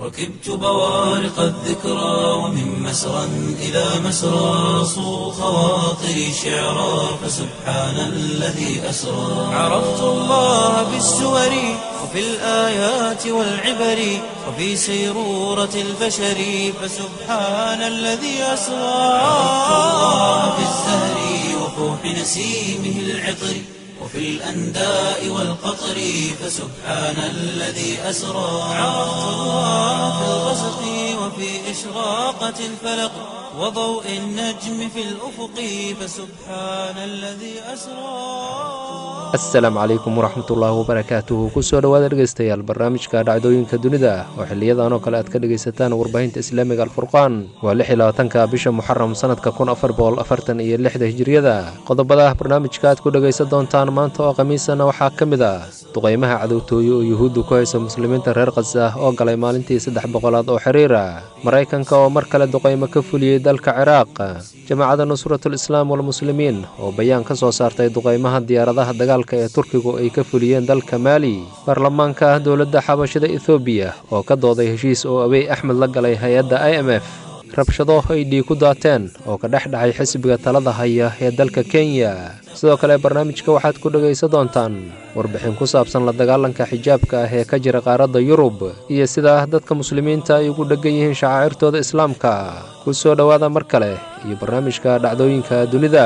ركبت بوارق الذكرى ومن مسرى إلى مسرى صو خواطري شعرا فسبحان الذي أسرى عرفت الله بالسور وفي الآيات والعبر وفي سيرورة البشر فسبحان الذي أسرى عرفت الله بالزهر وفوح نسيمه العطر وفي الأنداء والقطر فسبحان الذي أسرى عرفت الله في الغسق وفي إشراقة الفلق وضوء النجم في الأفق فسبحان الذي أسرى asalaamu calaykum waraxmatullaahi wabarakaatuhu kusoo dhowaada dhegeystayaal barnaamijka dhacdooyinka dunida oo xiliyadan oo kale aad ka dhegaysataan warbaahinta islaamiga alfurqaan waa lix iyo labaatanka bisha muxaram sanadka kun afar boqol afartan iyo lixda hijiriyada qodobada barnaamijka aad ku dhegaysan doontaan maanta oo khamiisana waxaa ka mid ah duqaymaha cadowtooye oo yuhuuddu ku haysa muslimiinta reer khasa oo galay maalintii saddex boqolaad oo xiriira maraykanka oo mar kale duqaymo ka fuliyey dalka ciraaq jamaacadda nusratul islaam walmuslimiin oo bayaan ka soo saartay duqaymaha diyaaradaha dagaalka ee turkigu ay ka fuliyeen dalka maali baarlamaanka dowladda xabashada ethoobiya oo ka dooday heshiis oo abey axmed la galay hay-adda i m f rabshado ay dhiig ku daateen oo ka dhex dhacay xisbiga talada haya ee dalka kenya sidoo kale barnaamijka waxaad ku dhegaysan doontaan warbixin ku saabsan la dagaalanka xijaabka ah ee ka jira qaaradda yurub iyo sida dadka muslimiinta ay ugu dheggan yihiin shacaa'irtooda islaamka ku soo dhowaada mar kale iyo barnaamijka dhacdooyinka dunida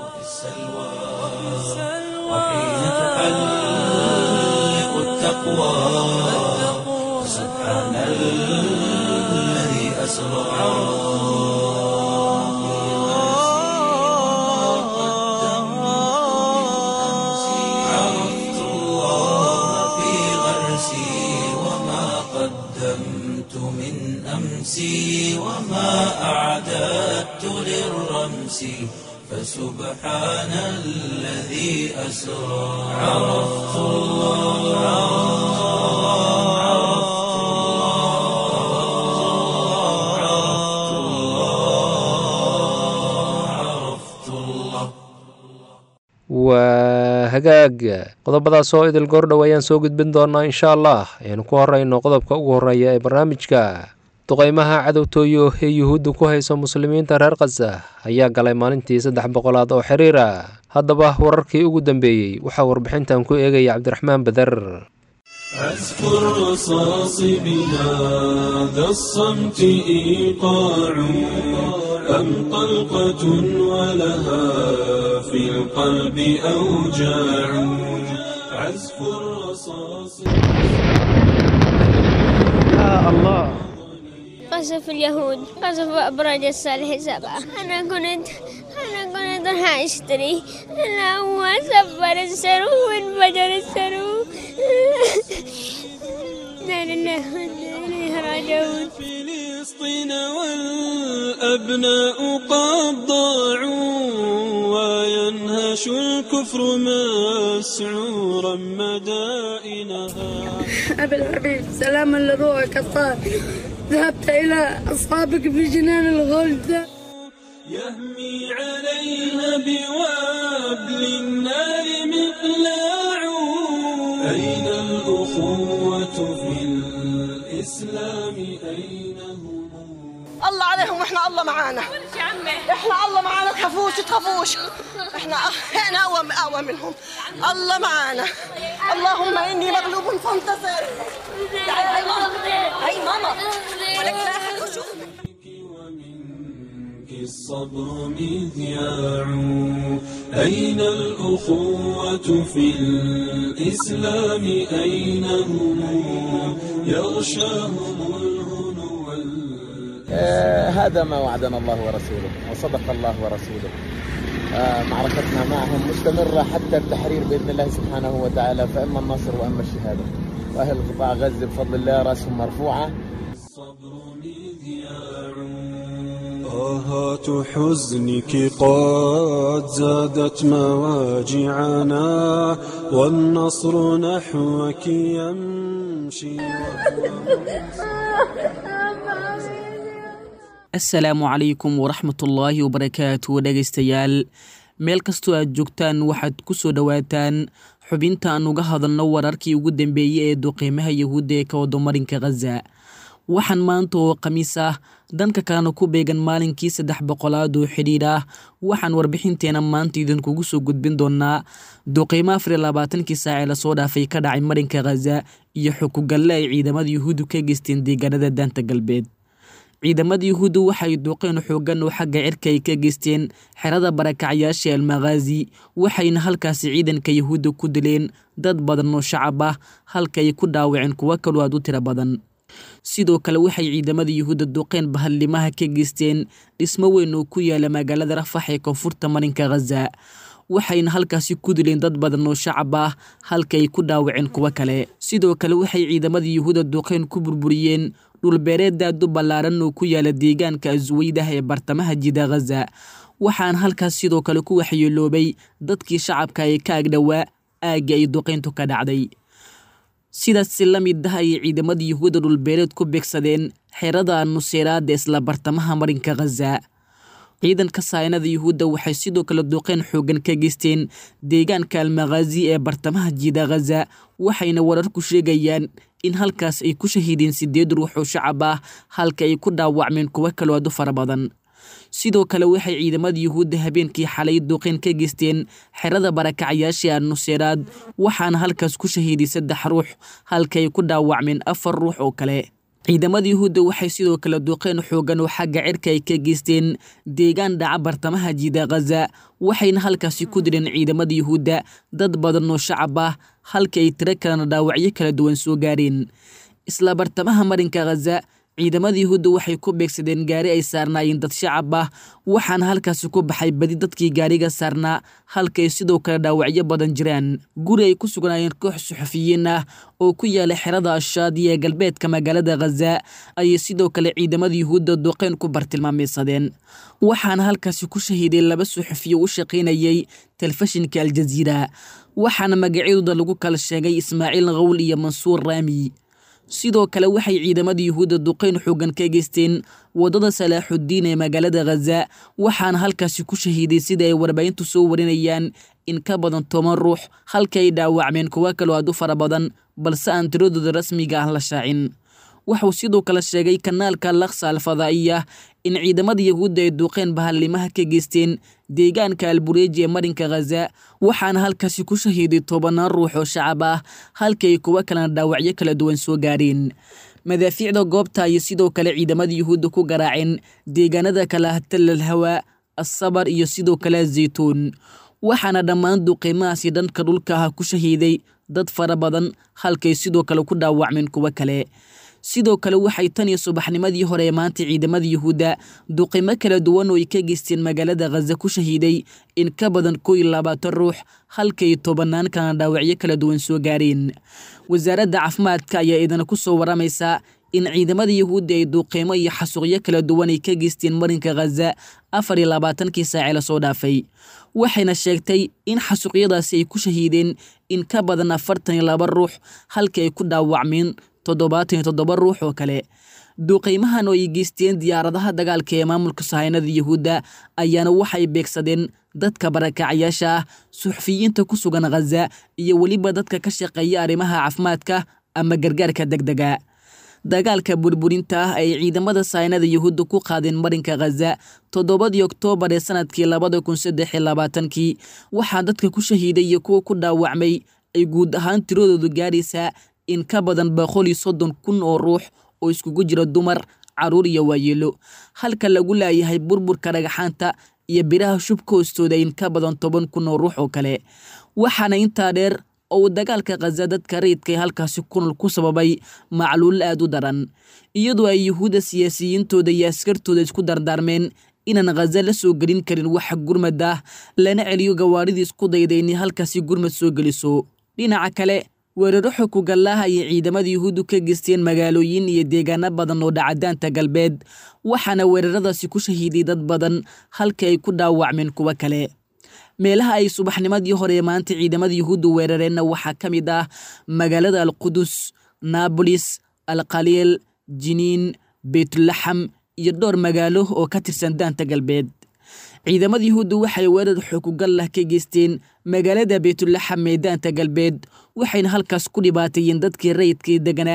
وحين تحلق التقوى سبحان الذي أسرى عرفت الله في غرسي وما قدمت من أمسي وما أعددت للرمس فسبحان الذي أسرى عرفت الله عرفت الله عرفت الله عرفت الله waa hagaag qodobadaas oo idil goordhow ayaan soo gudbin doonaa insha allah aynu ku horeyno qodobka ugu horeeya ee barnaamijka duqaymaha cadowtooyo ee yuhuudda ku hayso muslimiinta reer khasa ayaa galay maalintii saddex boqolaad oo xiriira haddaba wararkii ugu dambeeyey waxaa warbixintan ku eegaya cabdiraxmaan beder أذكر رصاص بهذا الصمت إيقاع أم طلقة ولها في القلب أوجاع عزف الرصاص قصف اليهود قصف أبراج الصالح سبعة أنا كنت أنا كنت راح أشتري أنا هو سفر السرو وانفجر السرو لا لله وإنا إليه راجعون فلسطين والأبناء قد ضاعوا وينهش الكفر مسعورا مدائنها أبي الحبيب سلاما لروحك الطاهر ذهبت إلى أصحابك في جنان الغلد يهمي عليها بوابل النار مقلاع أين الأخوة في الإسلام أين هم الله عليهم واحنا الله معانا احنا الله معانا تخافوش تخافوش احنا احنا اقوى اقوى منهم الله معانا اللهم اني مغلوب فانتصر تعالي هاي ماما هاي ماما ولك لا أحد يشوف. ومنك الصبر مذياع أين الأخوة في الإسلام أين هم يغشاهم الهنو وال- آه، هذا ما وعدنا الله ورسوله وصدق الله ورسوله آه، معركتنا معهم مستمرة حتى التحرير بإذن الله سبحانه وتعالى فإما النصر وإما الشهادة وأهل قطاع غزة بفضل الله رأسهم مرفوعة الصبر مذياع طاهات حزنك قد زادت مواجعنا والنصر نحوك يمشي asalaamu calaykum waraxmatullaahi wabarakaatu dhegaystayaal meel kastoo aad joogtaan waxaad ku soo dhowaataan xubinta aan uga hadalno wararkii ugu dambeeyey ee duqeymaha yahuudda ee ka wado marinka khaza waxaan maanta oo khamiis ah dhanka kalena ku beegan maalinkii saddex boqolaad oo xidhiidh ah waxaan warbixinteena maanta idinkugu soo gudbin doonaa duqiimo afar iyo labaatankii saac ee lasoo dhaafay ka dhacay marinka khaza iyo xukugalle ay ciidamada yuhuuddu ka geysteen deegaanada daanta galbeed ciidamada yuhuuddu waxay duqeen xoogan oo xagga cirka ay ka geysteen xerada barakacyaasha almakhaazi waxayna halkaasi ciidanka yuhuudda ku dileen dad badan oo shacab ah halka ay ku dhaawaceen kuwo kaloo aad u tiro badan sidoo kale waxay ciidamada yuhuudda duqeen bahadlimaha ka geysteen dhismo weyn oo ku yaala magaalada rafax ee koonfurta marinka khaza waxayna halkaasi ku dileen dad badan oo shacab ah halka ay ku dhaawaceen kuwo kale sidoo kale waxay ciidamada yuhuudda duqeen ku burburiyeen dhulbeereed aad u ballaaran oo ku yaala deegaanka asweydah ee bartamaha jida khaza waxaana halkaas sidoo kale ku waxyeeloobay dadkii shacabka ee ka agdhowaa aagga ay duqeyntu ka dhacday sidaasi la mid ah ayay ciidamada yuhuudda dhulbeereed ku beegsadeen xerada nuseeraada isla bartamaha marinka khaza ciidanka saynada yuhuudda waxay sidoo kale duqeen xoogan ka geysteen deegaanka almakhaazi ee bartamaha jiida khaza waxayna wararku sheegayaan in halkaas ay ku shahiideen sideed ruux oo shacab ah halka ay ku dhaawacmeen kuwo kaloo aad u fara badan sidoo kale waxay ciidamada yuhuudda habeenkii xalay duqeen ka geysteen xerada barakacyaasha annuseeraad waxaana halkaas ku shahiiday saddex ruux halka ay ku dhaawacmeen afar ruux oo kale ciidamada yuhuudda waxay sidoo kale duqeen xoogan oo xagga cirka ay ka geysteen deegaan dhaca bartamaha jiida khaza waxayna halkaasi ku dileen ciidamada yuhuudda dad badan oo shacab ah halka ay tiro kalena dhaawacyo kala duwan soo gaareen isla bartamaha marinka khaza ciidamada yuhuudda waxay ku beegsadeen gaari ay saarnaayeen dad shacab ah waxaana halkaasi ku baxay badi dadkii gaariga saarnaa halka ay sidoo kale dhaawacyo badan jiraan guri ay ku sugnaayeen koox suxufiyiin ah oo ku yaala xerada ashaadiya ee galbeedka magaalada khaza ayay sidoo kale ciidamada yuhuudda duqeen ku bartilmaameysadeen waxaana halkaasi ku shahiiday laba suxufiyo u shaqaynayay telefishinka aljaziira waxaana magacyadooda lagu kala sheegay ismaaciil khawl iyo mansuur raami sidoo kale waxay ciidamada yuhuudda duqeyn xoogan ka geysteen waddada salaaxuddiin ee magaalada khaza waxaana halkaasi ku shahiiday sida ay warbaahintu soo warinayaan in ka badan toban ruux halka ay dhaawacmeen kuwo kaloo aad u fara badan balse aan tiradooda rasmiga ah la shaacin wuxuu sidoo kale sheegay kanaalka laksa alfadaa'iya in ciidamada yuhuudda ay duuqeen bahalimaha ka geysteen deegaanka albureeji ee marinka khaza waxaana halkaasi ku shahiiday tobanaan ruux oo shacab ah halka ay kuwo kalena dhaawacyo kala duwan soo gaareen madaafiicda goobta ayay sidoo kale ciidamada yuhuudda ku garaaceen deegaanada kale ah talal hawaa asabar iyo sidoo kale zaytuun waxaana dhammaan duqiimahaasi dhanka dhulka ah ku shahiiday dad fara badan halkay sidoo kale ku dhaawacmeen kuwo kale sidoo kale waxay tan iyo subaxnimadii hore ee maanta ciidamada yuhuudda duqimo kala duwan oo ay ka geysteen magaalada khaza ku shahiiday in ka badan koo iyo labaatan ruux halkay tobanaan kalena dhaawacyo kala duwan soo gaareen wasaaradda caafimaadka ayaa idana ku soo waramaysa in ciidamada yuhuudda ay duuqiimo iyo xasuuqyo kala duwan ay ka geysteen marinka khaza afar iyo labaatankii saacee lasoo dhaafay waxayna sheegtay in xasuuqyadaasi ay ku shahiideen in ka badan afartan iyo laba ruux halka ay ku dhaawacmeen toddobaatan iyo toddoba ruux oo kale duuqiimahan oo ay geysteen diyaaradaha dagaalka ee maamulka sahaynada yuhuudda ayaana waxay beegsadeen dadka barakacyaasha ah suxufiyiinta ku sugan khaza iyo weliba dadka ka shaqeeya arrimaha caafimaadka ama gargaarka degdega dagaalka burburinta ah ay ciidamada sahaynada yuhuudda ku qaadeen marinka khaza toddobadii oktoobar ee sanadkii labada kun saddex iyo labaatankii waxaa dadka ku shahiiday iyo kuwa ku dhaawacmay ay guud ahaan tiradoodu gaaraysaa in ka badan boqol iyo soddon kun oo ruux oo iskugu jira dumar caruur iyo waayeelo halka lagu laayahay burburka dhagaxaanta iyo biraha shubka hoostooda in ka badan toban kun oo ruux oo kale waxaana intaa dheer oo uu dagaalka khaza dadka rayidka ee halkaasi kunol ku sababay macluul aad u daran iyadoo ay yuhuudda siyaasiyiintooda iyo askartooda isku dardaarmeen inaan khaza la soo gelin karin waxa gurmad ah lana celiyo gawaaridii isku dayda inay halkaasi gurmad soo geliso dhinaca kale weeraro xukugallaah ayay ciidamada yuhuuddu ka geysteen magaalooyin iyo deegaano badan oo dhacadaanta galbeed waxaana weeraradaasi ku shahiiday dad badan halka ay ku dhaawacmeen kuwo kale meelaha ay subaxnimadii hore maanta ciidamada yuhuuddu weerareenna waxaa ka mid ah magaalada alqudus naabolis alkhaliil jiniin beytulaxam iyo dhowr magaalo oo ka tirsan daanta galbeed ciidamada yuhuuddu waxay weerar xukugallah ka geysteen magaalada beytulaxam ee daanta galbeed waxayna halkaas ku dhibaateeyeen dadkii rayidkii deganaa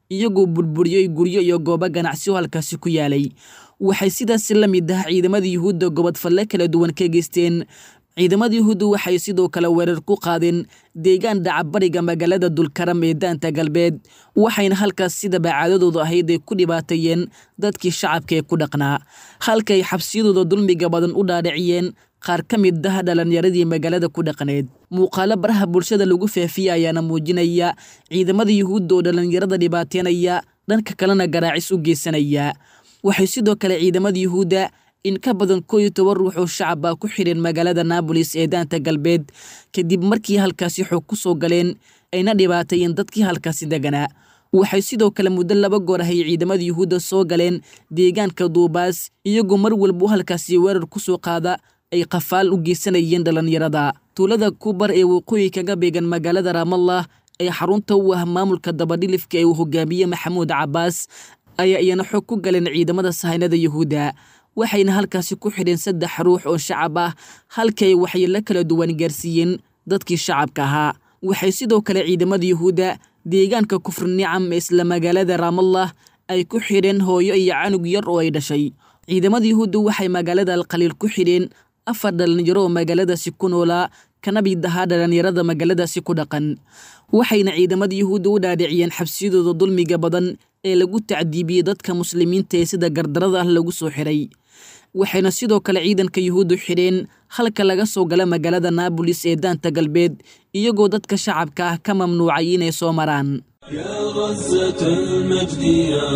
iyagoo burburiyey guryo iyo goobo ganacsi oo halkaasi ku yaalay waxay sidaasi la mid ah ciidamada yuhuudda gobodfalle kala duwan ka geysteen ciidamada yuhuuddu waxay sidoo kale weerar ku qaadeen deegaan dhacabariga magaalada dulkaram ee daanta galbeed waxayna halkaas sidaba caadadoodu ahayd ay ku dhibaateeyeen dadkii shacabka ee ku dhaqnaa halka ay xabsiyadooda dulmiga badan u dhaadhiciyeen qaar ka mid ah dhalinyaradii magaalada ku dhaqneed muuqaalo baraha bulshada lagu faafiyey ayaana muujinaya ciidamada yuhuudda oo dhalinyarada dhibaateynaya dhanka kalena garaacis u geysanaya waxay sidoo kale ciidamada yuhuudda in ka badan koo iyo toban ruux oo shacab ah ku xidheen magaalada naabolis ee daanta galbeed kadib markii halkaasi xoog ku soo galeen ayna dhibaateeyeen dadkii halkaasi deganaa waxay sidoo kale muddo laba goor ahay ciidamada yuhuudda soo galeen deegaanka duubaas iyagoo mar walba halkaasi weerar ku soo qaada ay qafaal u geysanayeen dhalinyarada tuulada kubar ee waqooyi kaga beegan magaalada raamallah ee xarunta u ah maamulka dabadhilifka ee uu hogaamiye maxamuud cabaas ayaa iyana xoog ku galeen ciidamada sahaynada yuhuudda waxayna halkaasi ku xidheen saddex ruux oo shacab ah halkii ay waxyeello kala duwan gaarsiiyeen dadkii shacabka ahaa waxay sidoo kale ciidamada yuhuudda deegaanka kufrinicam ee isla magaalada raamallah ay ku xidheen hooyo iyo canug yar oo ay dhashay ciidamada yuhuudda waxay magaalada alkhaliil ku xidheen afar dhalinyaro oo magaaladaasi ku noolaa kana mid ahaa dhalinyarada magaaladaasi ku dhaqan waxayna ciidamada yuhuudda u dhaadhiciyeen xabsiyadooda dulmiga badan ee lagu tacdiibiyey dadka muslimiinta ee sida gardarada ah lagu soo xiray waxayna sidoo kale ciidanka yuhuuddu xidheen halka laga soo gala magaalada naabolis ee daanta galbeed iyagoo dadka shacabka ah ka mamnuucay inay soo maraan يا غزة المجد يا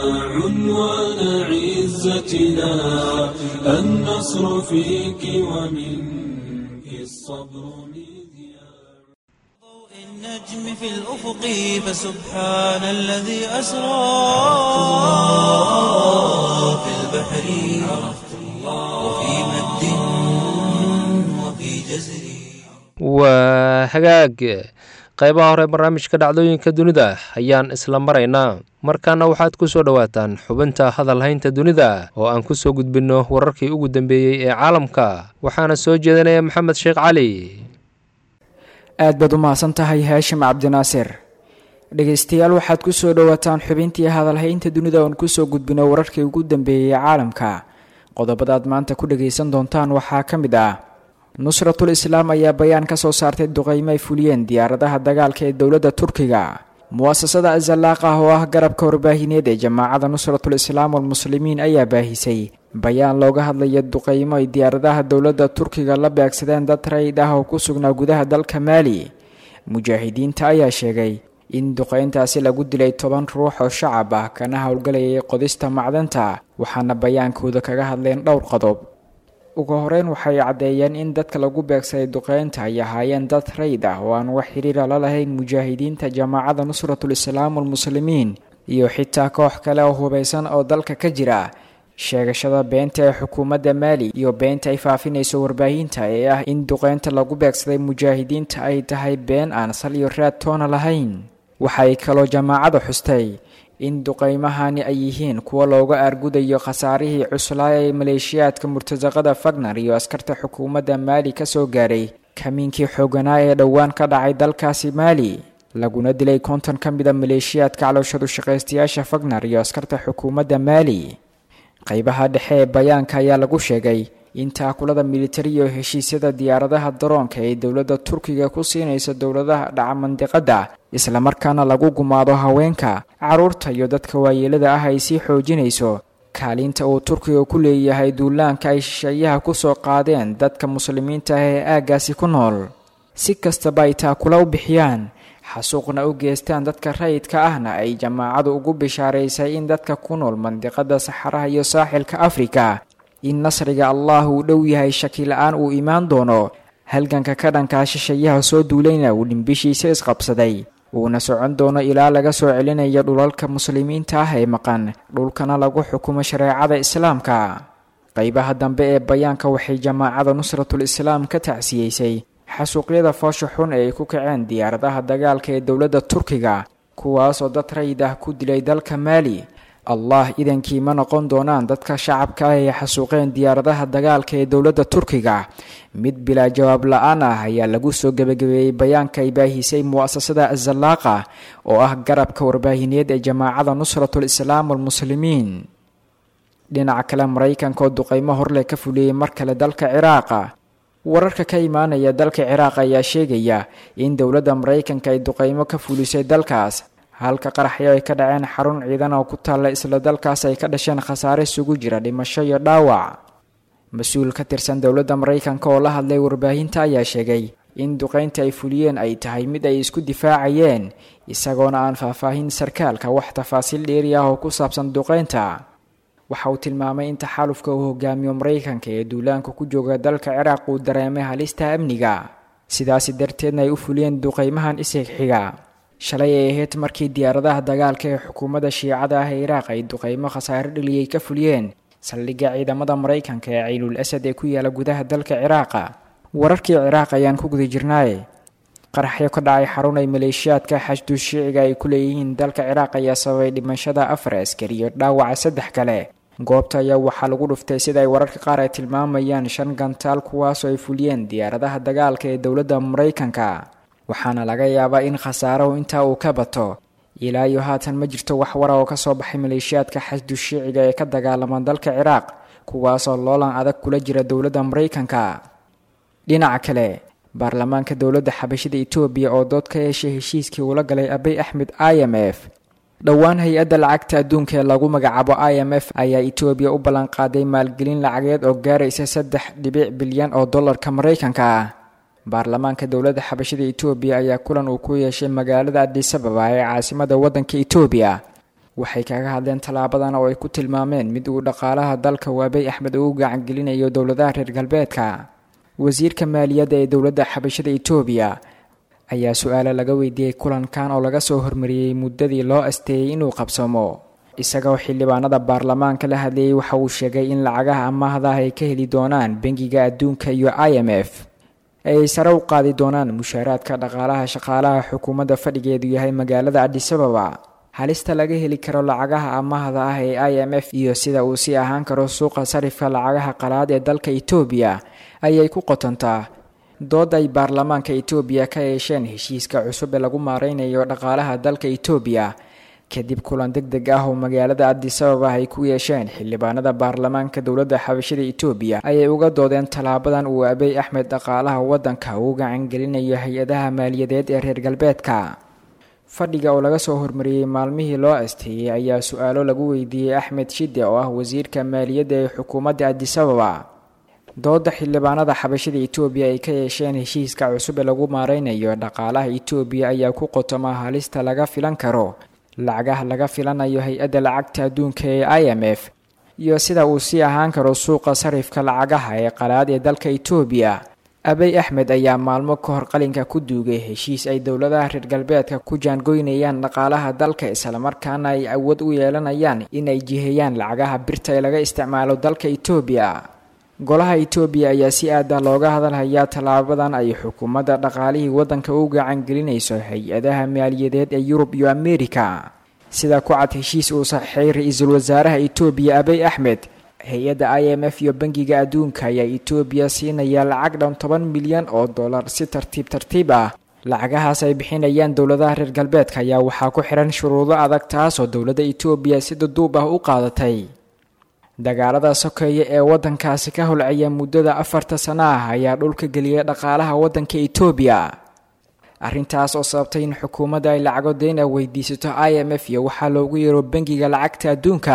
عنوان عزتنا النصر فيك ومنك الصبر مذياع ضوء النجم في الأفق فسبحان الذي أسرى في البحر وفي مد وفي جزر waa hagaag qaybaha hore barnaamijka dhacdooyinka dunida ayaan isla maraynaa markaana waxaad ku soo dhowaataan xubinta hadalhaynta dunida oo aan ku soo gudbinno wararkii ugu dambeeyey ee caalamka waxaana soo jeedinaya maxamed sheekh cali aad baad u mahadsan tahay haashim cabdinaasir dhegaystayaal waxaad ku soo dhowaataan xubintii hadalhaynta dunida oon kusoo gudbino wararkii ugu dambeeyey ee caalamka qodobadaad maanta ku dhagaysan doontaan waxaa ka mid ah nusratul islaam ayaa bayaan ka soo saartay duqeymo ay fuliyeen diyaaradaha dagaalka ee dowladda turkiga mu'asasada azalaaq ah oo ah garabka warbaahineed ee jamaacada nusratul islaam walmuslimiin ayaa baahisay bayaan looga hadlaya duqeymo ay diyaaradaha dowladda turkiga la beegsadeen dad rayd ah oo ku sugnaa gudaha dalka maali mujaahidiinta ayaa sheegay in duqeyntaasi lagu dilay toban ruux oo shacab ah kana howlgalayay qodista macdanta waxaana bayaankooda kaga hadleen dhowr qodob ugu horeyn waxay caddeeyeen in dadka lagu beegsaday duqeynta ay ahaayeen dad rayd ah oo aan wax xiriira la lahayn mujaahidiinta jamaacada nusratul islaam walmuslimiin iyo xitaa koox kale oo hubaysan oo dalka ka jira sheegashada beenta ee xukuumadda maali iyo beenta ay faafinayso warbaahinta ee ah in duqeynta lagu beegsaday mujaahidiinta ay tahay been aan sal iyo raad toona lahayn waxay kaloo jamaacada xustay in duqeymahani ay yihiin kuwa looga aargudayo khasaarihii cuslaa ee maleeshiyaadka murtasaqada fagner iyo askarta xukuumadda maali ka soo gaaray kamiinkii xooganaa ee dhowaan ka dhacay dalkaasi maali laguna dilay konton ka mid a maleeshiyaadka calooshadu shaqaystayaasha fagner iyo askarta xukuumadda maali qaybaha dhexe ee bayaanka ayaa lagu sheegay in taakulada militari iyo heshiisyada diyaaradaha daroonka ee dowladda turkiga ku siinaysa dowladaha dhaca mandiqadda islamarkaana lagu gumaado haweenka carruurta iyo dadka waayeelada ah ay sii xoojinayso kaalinta uu turkiga ku leeyahay duulaanka ay shisheeyaha ku soo qaadeen dadka muslimiinta ah ee aaggaasi ku nool si kastaba ay taakula u bixiyaan xasuuqna u geestaan dadka rayidka ahna ay jamaacadu ugu bishaaraysay in dadka ku nool mandiqada saxaraha iyo saaxilka afrika in nasriga allah uu dhow yahay shaki la-aan uu imaan doono halganka ka dhankaa shisheeyaha soo duulayna uu dhimbishiisa isqabsaday uuna socon doono ilaa laga soo celinayo dhulalka muslimiinta ah ee maqan dhulkana lagu xukumo shareecada islaamka qaybaha dambe ee bayaanka waxay jamaacada nusratul islaam ka tacsiyeysay xasuuqyada foosha xun ee ay ku kaceen diyaaradaha dagaalka ee dowladda turkiga kuwaasoo dad rayid ah ku dilay dalka maali allah idankii ma noqon doonaan dadka shacabka ah ee xasuuqeen diyaaradaha dagaalka ee dowladda turkiga mid bilaa jawaab la-aan ah ayaa lagu soo gebagabeeyey bayaanka ay baahisay mu'asasada azallaaqa oo ah garabka warbaahineed ee jamaacada nusratul islaam walmuslimiin dhinaca kale maraykanka oo duqeymo horleh ka fuliyey mar kale dalka ciraaqa wararka ka imaanaya dalka ciraaq ayaa sheegaya in dowladda maraykanka ay duqeymo ka fulisay dalkaas halka qaraxyo ay ka dhaceen xarun ciidan oo ku taalla isla dalkaas ay ka dhasheen khasaare isugu jira dhimasho iyo dhaawac mas-uul ka tirsan dowladda maraykanka oo la hadlay warbaahinta ayaa sheegay in duqeynta ay fuliyeen ay tahay mid ay isku difaacayeen isagoona aan faahfaahin sarkaalka wax tafaasiil dheeri ah oo ku saabsan duqeynta waxa uu tilmaamay in taxaalufka uu hogaamiyo maraykanka ee duulaanka ku jooga dalka ciraaq uu dareemay halista amniga sidaasi darteedna ay u fuliyeen duqeymahan isxigxiga shalay ay ahayd markii diyaaradaha dagaalka ee xukuumadda shiicada ah ee iraaq ay duqeymo khasaare dheliyay ka fuliyeen saldhigga ciidamada maraykanka ee ciilul asad ee ku yaala gudaha dalka ciraaqa wararkii ciraaq ayaan ku guda jirnaaye qaraxyo ka dhacay xarun ay maleeshiyaadka xashdu shiiciga ay ku leeyihiin dalka ciraaq ayaa sababay dhimashada afar askari iyo dhaawaca saddex kale goobta ayaa waxaa lagu dhuftay sida ay wararka qaar ay tilmaamayaan shan gantaal kuwaasoo ay fuliyeen diyaaradaha dagaalka ee dowladda maraykanka waxaana laga yaabaa in khasaarahu intaa uu ka bato ilaa iyo haatan ma jirto wax wara oo kasoo baxay maleeshiyaadka xashdu shiiciga ee ka dagaalama dalka ciraaq kuwaasoo loolan adag kula jira dowladda maraykanka dhinaca kale baarlamaanka dowladda xabashida etoobiya oo dood ka yeeshay heshiiskii uula galay abey axmed i m f dhowaan hay-adda lacagta adduunka ee lagu magacaabo i m f ayaa etoobiya u ballanqaaday maalgelin lacageed oo gaaraysa saddex dhibic bilyan oo dollarka maraykanka ah baarlamaanka dowladda xabashida etoobiya ayaa kulan uu ku yeeshay magaalada adisababa ee caasimada waddanka etoobiya waxay kaga hadleen tallaabadan oo ay ku tilmaameen mid uu dhaqaalaha dalka waabey axmed ugu gacangelinayo dowladaha reer galbeedka wasiirka maaliyadda ee dowladda xabashada etoobiya ayaa su-aalo laga weydiiyey kulankan oo laga soo hormariyey muddadii loo asteeyey inuu qabsamo isagoo xildhibaanada baarlamaanka la hadlayay waxa uu sheegay in lacagaha amaahda ah ay ka heli doonaan bangiga adduunka iyo i m f ay sare u qaadi doonaan mushaaraadka dhaqaalaha shaqaalaha xukuumadda fadhigeedu yahay magaalada adisababa halista laga heli karo lacagaha amaahda ah ee i m f iyo sida uu sii ahaan karo suuqa sarifka lacagaha qalaad ee dalka etoobiya ayay ku qotontaa dood ay baarlamaanka etoobiya ka yeesheen heshiiska cusub ee lagu maareynayo dhaqaalaha dalka etoobiya kadib kulan deg deg ah oo magaalada adisababa ay ku yeesheen xildhibaanada baarlamaanka dowladda xabashada etoobiya ayay uga doodeen tallaabadan uu abey axmed dhaqaalaha waddanka uu gacangelinayo hay-adaha maaliyadeed ee reer galbeedka fadhiga oo laga soo hormariyey maalmihii loo asteeyey ayaa su-aalo lagu weydiiyey axmed shide oo ah wasiirka maaliyadda ee xukuumadda adisababa dooda xildhibaanada xabashada etoobiya ay ka yeesheen heshiiska cusub ee lagu maareynayo dhaqaalaha etoobiya ayaa ku qotoma halista laga filan karo lacagaha laga filanayo hay-adda lacagta adduunka ee i m f iyo sida uu sii ahaan karo suuqa sarifka lacagaha ee qalaad ee dalka etoobiya abey axmed ayaa maalmo ka hor qalinka ku duugay heshiis ay dowladaha reer galbeedka ku jaangoynayaan dhaqaalaha dalka islamarkaana ay awood u yeelanayaan inay jiheeyaan lacagaha birta ee laga isticmaalo dalka etoobiya golaha etoobiya ayaa si aada looga hadalhayaa tallaabadan ay xukuumadda dhaqaalihii waddanka u gacangelinayso hay-adaha maaliyadeed ee yurub iyo amerika sida ku cad heshiis uu saxiixay ra-iisul wasaaraha etoobiya abey axmed hay-adda i m f iyo bangiga adduunka ayaa etoobiya siinaya lacag dhan toban milyan oo dollar si tartiib tartiib ah lacagahaas ay bixinayaan dowladaha reer galbeedka ayaa waxaa ku xihan shuruudo adag taasoo dowladda etoobiya si duduub ah u qaadatay dagaalada sokeeye ee waddankaasi ka holcaya muddada afarta sano ah ayaa dhulka geliyay dhaqaalaha waddanka etoobiya arrintaas oo sababtay in xukuumadda ay lacago deyna weydiisato i m f iyo waxaa loogu yeero bangiga lacagta adduunka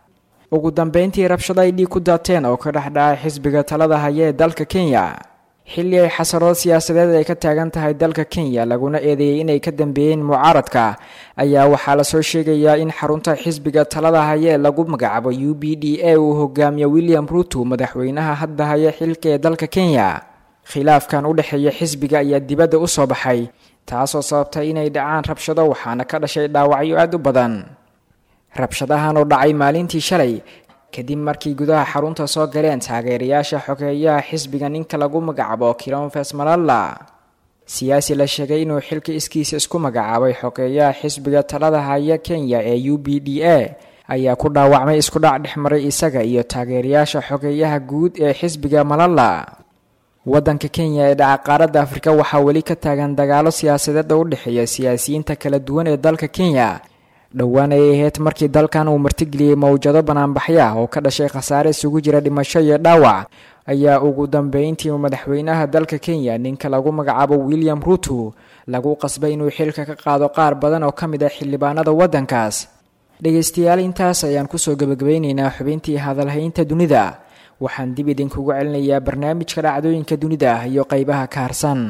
ugu dambeyntii rabshado ay dhiig ku daateen oo ka dhex dhacay xisbiga talada haya ee dalka kenya xilli ay xasarado siyaasadeed ay ka taagan tahay dalka kenya laguna eedeeyey inay ka dambeeyeen mucaaradka ayaa waxaa lasoo sheegayaa in xarunta xisbiga talada haya ee lagu magacaabo u b d a uu hogaamiyo william ruto madaxweynaha hadda haya xilka ee dalka kenya khilaafkan u dhexeeya xisbiga ayaa dibadda u soo baxay taasoo sababtay inay dhacaan rabshado waxaana ka dhashay dhaawacyo aada u badan rabshadahan oo dhacay maalintii shalay kadib markii gudaha xarunta soo galeen taageerayaasha xogeeyaha xisbiga ninka lagu magacaabo kilonfes malalla siyaasi la sheegay inuu xilka iskiisa isku magacaabay xogeeyaha xisbiga talada haya kenya ee u b d a ayaa ku dhaawacmay isku dhac dhexmaray isaga iyo taageerayaasha xogeeyaha guud ee xisbiga malala waddanka kenya ee dhaca qaaradda afrika waxaa weli ka taagan dagaalo siyaasadeed oo u dhexeeya siyaasiyiinta kala duwan ee dalka kenya dhowaan ay ahayd markii dalkan uu martigeliyey mawjado banaanbaxya oo ka dhashay khasaare isugu jira dhimasho iyo dhaawac ayaa ugu dambeyntii madaxweynaha dalka kenya ninka lagu magacaabo william ruto lagu qasbay inuu xilka ka qaado qaar badan oo ka mid ah xildhibaanada waddankaas dhegaystayaal intaas ayaan kusoo gebagabeyneynaa xubintii hadalhaynta dunida waxaan dib idinkugu celinayaa barnaamijka dhacdooyinka dunida iyo qeybaha ka harsan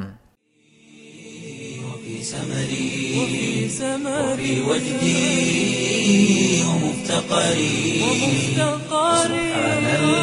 وفي وجدي ومفتقري سبحان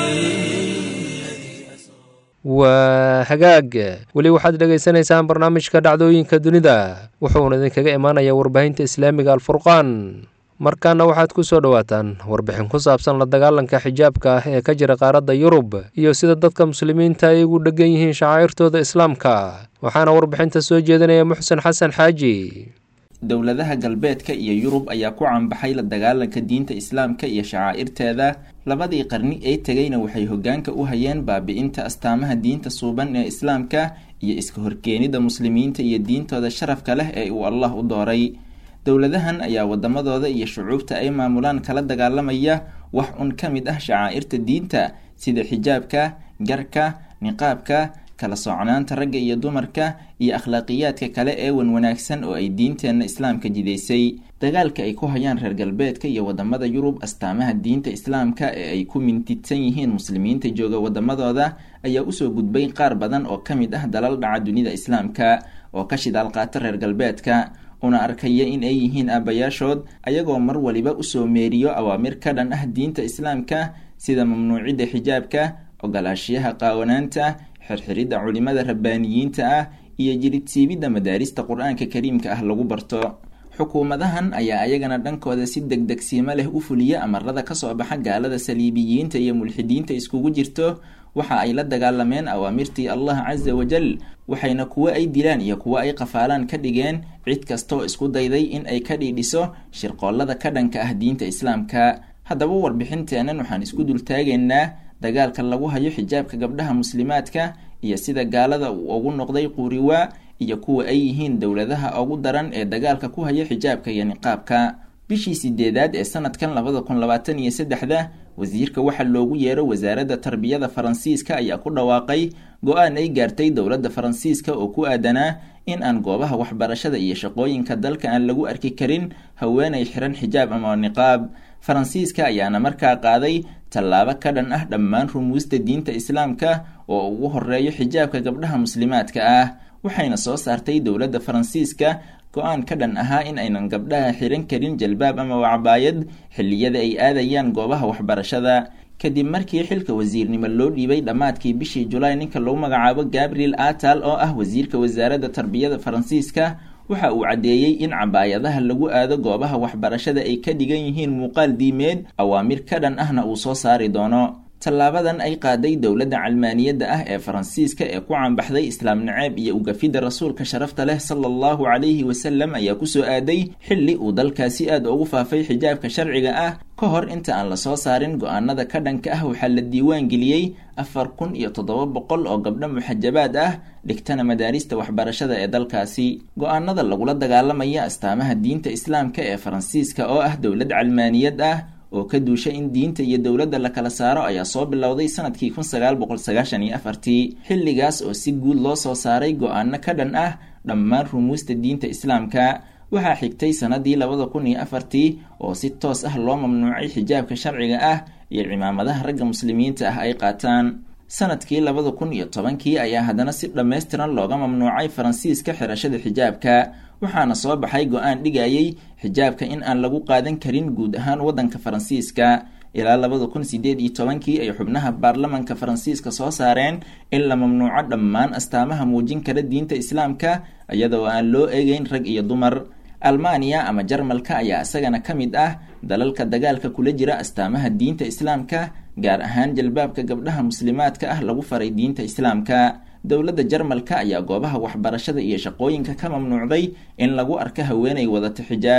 waa hagaag weli waxaad dhegaysanaysaan barnaamijka dhacdooyinka dunida wuxuuna idinkaga imaanayaa warbaahinta islaamiga alfurqaan markaana waxaad ku soo dhowaataan warbixin ku saabsan la dagaalanka xijaabka ah ee ka jira qaaradda yurub iyo sida dadka muslimiinta ay ugu dheggan yihiin shacaa'irtooda islaamka waxaana warbixinta soo jeedinaya muxsen xasan xaaji dowladaha galbeedka iyo yurub ayaa ku canbaxay la dagaalanka diinta islaamka iyo shacaa'irteeda labadii qarni ee tegayna waxay hoggaanka u hayeen baabi'inta astaamaha diinta suuban ee islaamka iyo iska horkeenida muslimiinta iyo diintooda sharafka leh ee uu allah u dooray dowladahan ayaa wadamadooda iyo shucuubta ay maamulaan kala dagaalamaya wax un ka mid ah shacaa'irta diinta sida xijaabka garka niqaabka kala socnaanta ragga iyo dumarka iyo akhlaaqiyaadka kale ee wan wanaagsan oo ay diinteenna islaamka jidaysay dagaalka ay ku hayaan reer galbeedka iyo wadamada yurub astaamaha diinta islaamka ee ay ku mintidsan yihiin muslimiinta jooga wadamadooda ayaa usoo gudbay qaar badan oo ka mid ah dalal dhaca dunida islaamka oo ka shidaal qaata reer galbeedka una arkaya in ay yihiin aabayaashood ayagoo mar waliba usoo meeriyo awaamir ka dhan ah diinta islaamka sida mamnuucidda xijaabka ogolaashiyaha qaawanaanta xirxiridda culimada rabbaaniyiinta ah iyo jiridsiibidda madaarista qur-aanka kariimka ah lagu barto xukuumadahan ayaa ayagana dhankooda si degdegsiimo leh u fuliya amarada kasoo baxa gaalada saliibiyiinta iyo mulxidiinta iskugu jirto waxa ay la dagaalameen awaamirtii allah casa wajal waxayna kuwo ay dilaan iyo kuwo ay qafaalaan ka dhigeen cid kastaoo isku dayday in ay ka dhiidhiso shirqoollada ka dhanka ah diinta islaamka haddaba warbixinteennan waxaan isku dultaagaynaa dagaalka lagu hayo xijaabka gabdhaha muslimaadka iyo sida gaalada uu ugu noqday quuriwaa iyo kuwa ay yihiin dowladaha ugu daran ee dagaalka ku haya xijaabka iyo niqaabka bishii sideedaad ee sanadkan labada kun labaatan iyo saddexda wasiirka waxaa loogu yeero wasaaradda tarbiyada faransiiska ayaa ku dhawaaqay go-aan ay gaartay dowladda faransiiska oo ku aadanaa in aan goobaha waxbarashada iyo shaqooyinka dalka aan lagu arki karin haweenay xiran xijaab ama niqaab faransiiska ayaana markaa qaaday tallaabo ka dhan ah dhammaan rumuusta diinta islaamka oo ugu horeeyo xijaabka gabdhaha muslimaadka ah waxayna soo saartay dowladda faransiiska go-aan ka dhan ahaa in aynan gabdhaha xiran karin jalbaab ama wacbaayad xilliyada ay aadayaan goobaha waxbarashada kadib markii xilka wasiirnimo loo dhiibay dhammaadkii bishii julaay ninka lagu magacaabo gabriel atal oo ah wasiirka wasaaradda tarbiyada faransiiska waxa uu caddeeyey in cabaayadaha lagu aado goobaha waxbarashada ay ka dhigan yihiin muuqaal diimeed awaamir ka dhan ahna uu soo saari doono tallaabadan ay qaaday dowladda calmaaniyadda ah ee faransiiska ee ku canbaxday islaam naceeb iyo ugafidda rasuulka sharafta leh sala allahu calayhi wasalam ayaa kusoo aaday xilli uu dalkaasi aad ugu faafay xijaabka sharciga ah ka hor inta aan la soo saarin go-aanada ka dhanka ah waxaa la diiwaan geliyey afar kun iyo toddoba boqol oo gabdho muxajabaad ah dhigtana madaarista waxbarashada ee dalkaasi go-aanada lagula dagaalamaya astaamaha diinta islaamka ee faransiiska oo ah dowlad calmaaniyad ah oo ka duusha in diinta iyo dowladda la kala saaro ayaa soo bilowday sanadkii kun sagaal boqol sagaashan iyo afartii xilligaas oo si guud loo soo saaray go-aano ka dhan ah dhammaan rumuusta diinta islaamka waxaa xigtay sanadii labada kun iyo afartii oo si toos ah loo mamnuucay xijaabka sharciga ah iyo cimaamadaha ragga muslimiinta ah ay qaataan sanadkii labada kun iyo tobankii ayaa haddana si dhammaystiran looga mamnuucay faransiiska xirashada xijaabka waxaana soo baxay go-aan dhigayay xijaabka in aan lagu qaadan karin guud ahaan waddanka faransiiska ilaa labada kun sideed iyo tobankii ay xubnaha baarlamanka faransiiska soo saareen in la mamnuuco dhammaan astaamaha muujin kara diinta islaamka iyadoo aan loo eegeyn rag iyo dumar almaaniya ama jarmalka ayaa isagana ka mid ah dalalka dagaalka kula jira astaamaha diinta islaamka gaar ahaan jalbaabka gabdhaha muslimaadka ah lagu faray diinta islaamka dowladda jarmalka ayaa goobaha waxbarashada iyo shaqooyinka ka mamnuucday in lagu arko haweenay wadata xijaab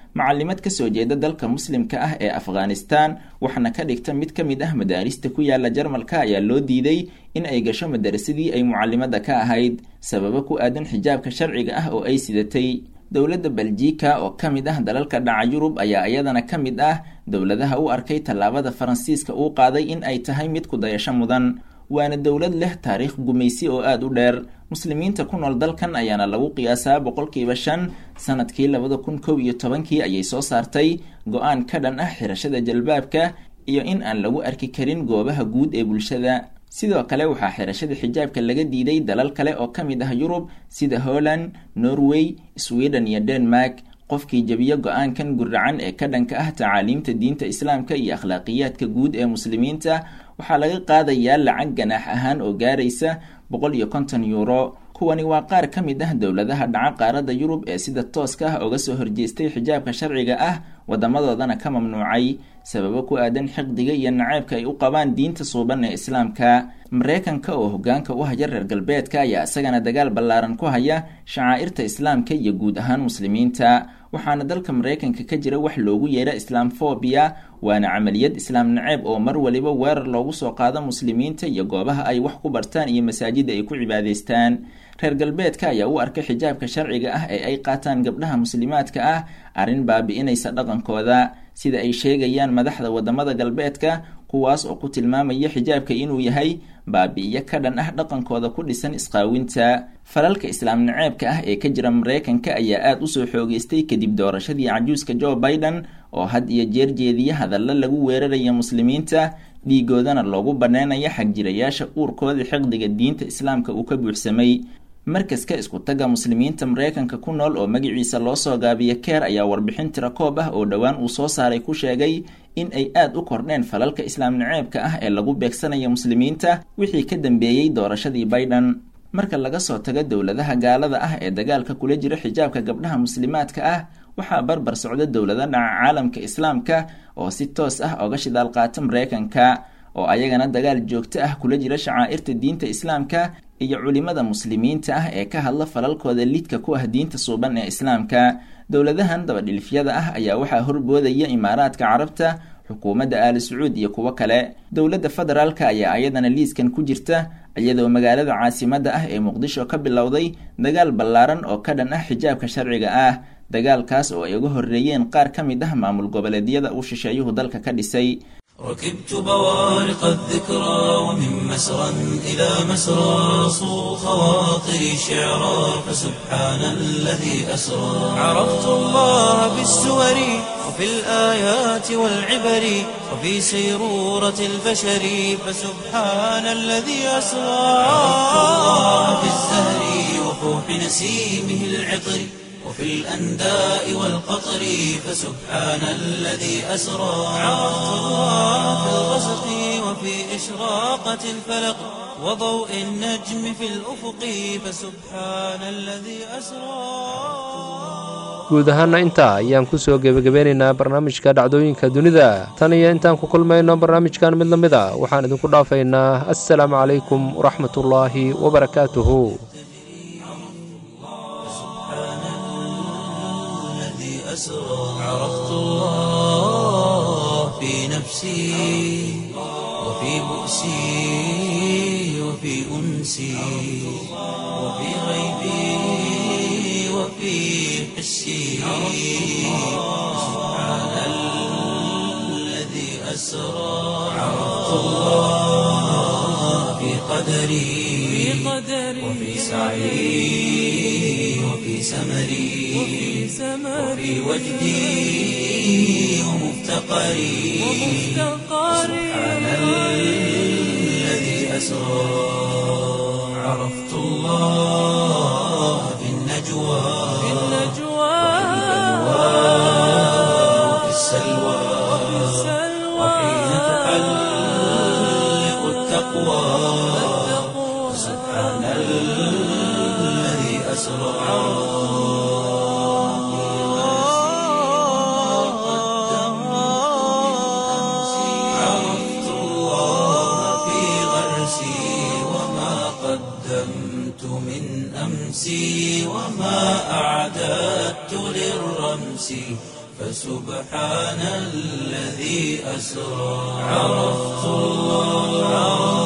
macalimad kasoo jeeda dalka muslimka ah ee afghanistan waxna ka dhigta mid ka mid ah madaarista ku yaala jarmalka ayaa loo diiday in ay gasho madarasadii ay mucalimada ka ahayd sababo ku aadan xijaabka sharciga ah oo ay sidatay dowladda beljika oo ka mid ah dalalka dhaca yurub ayaa iyadana ka mid ah dowladaha u arkay tallaabada faransiiska uu qaaday in ay tahay mid ku dayasho mudan waana dowlad leh taariikh gumaysi oo aada u dheer muslimiinta ku nool dalkan ayaana lagu qiyaasaa boqolkiiba shan sanadkii labada kun kow iyo tobankii ayay soo saartay go-aan ka dhan ah xirashada jalbaabka iyo in aan lagu arki karin goobaha guud ee bulshada sidoo kale waxaa xirashada xijaabka laga diiday dalal kale oo ka mid ah yurub sida holland norway sweden iyo denmark qofkii jebiyo go-aankan guracan ee ka dhanka ah tacaaliimta diinta islaamka iyo akhlaaqiyaadka guud ee muslimiinta waxaa laga qaadayaa lacag ganaax ahaan oo gaaraysa boqol iyo konton euro kuwani waa qaar ka mid ah dowladaha dhaca qaaradda yurub ee sida tooska ah uga soo horjeestay xijaabka sharciga ah wadamadoodana ka mamnuucay sababo ku aadan xiqdiga iyo naceybka ay u qabaan diinta suuban ee islaamka mareykanka oo hogaanka u haya reer galbeedka ayaa isagana dagaal ballaaran ku haya shacaa'irta islaamka iyo guud ahaan muslimiinta waxaana dalka mareykanka ka jira wax loogu yeera islaamfobia waana camaliyad islaam naceeb oo mar waliba weerar loogu soo qaado muslimiinta iyo goobaha ay wax ku bartaan iyo masaajida ay ku cibaadaystaan reer galbeedka ayaa u arkay xijaabka sharciga ah ee ay qaataan gabdhaha muslimaadka ah arrin baabi'inaysa dhaqankooda sida ay sheegayaan madaxda wadamada galbeedka kuwaas oo ku tilmaamaya xijaabka inuu yahay baabi'iyo ka dhan ah dhaqankooda ku dhisan isqaawinta falalka islaam naceebka ah ee ka jira mareykanka ayaa aada usoo xoogeystay kadib doorashadii cajuuska joe biden oo had iyo jeer jeediya hadalla lagu weeraraya muslimiinta dhiigoodana loogu banneynaya xagjirayaasha uurkooda xiqdiga diinta islaamka uu ka buuxsamay markaska isku tagga muslimiinta mareykanka ku nool oo magaciisa loo soo gaabiya keer ayaa warbixin tirakoob ah oo dhowaan uu soo saaray ku sheegay in ay aada u kordheen falalka islaam naceebka ah ee lagu beegsanaya muslimiinta wixii ka dambeeyey doorashadii biden marka laga soo tago dowladaha gaalada ah ee dagaalka kula jira xijaabka gabdhaha muslimaadka ah waxaa barbar socda dowlada dhaca caalamka islaamka oo si toos ah oga shidaal qaata mareykanka oo ayagana dagaal joogto ah kula jira shacaa'irta diinta islaamka iyo culimada muslimiinta ah ee ka hadla falalkooda lidka ku ah diinta suuban ee islaamka dowladahan dabadhilifyada ah ayaa waxaa horboodaya imaaraadka carabta xukuumadda aali sacuud iyo kuwo kale dowladda federaalka ayaa ayadana liiskan ku jirta iyadoo magaalada caasimadda ah ee muqdisho ka bilowday dagaal ballaaran oo ka dhan ah xijaabka sharciga ah dagaalkaas oo ay uga horreeyeen qaar ka mid ah maamul goboleedyada uu shisheeyuhu dalka ka dhisay ركبت بوارق الذكرى ومن مسرى إلى مسرى صو خواطري شعرا فسبحان الذي أسرى عرفت الله بالسور وفي الآيات والعبر وفي سيرورة البشر فسبحان الذي أسرى عرفت الله بالزهر وفوح نسيمه العطر وفي الأنداء والقطر فسبحان الذي أسرى عرفت الله في الغسق وفي إشراقة الفلق وضوء النجم في الأفق فسبحان الذي أسرى guud ahaana intaa ayaan ku soo gebagabeynaynaa barnaamijka dhacdooyinka dunida tan iyo intaan ku kulmayno barnaamijkan mid la mid a waxaan idinku dhaafaynaa assalaamu calaykum waraxmatullaahi wabarakaatuhu أسرى عرفت الله في نفسي وفي بؤسي وفي أنسي وفي غيبي وفي حسي سبحان الذي أسرى عرفت الله في قدري وفي سعي وفي سمري وفي وجدي ومفتقري سبحان الذي أسرى عرفت الله في النجوى وفي السلوى وحين تحلق التقوى سبحان الذي أسرى عرفت الله في غرسي وما قدمت من أمسي وما أعددت للرمس فسبحان الذي أسرى عرفت الله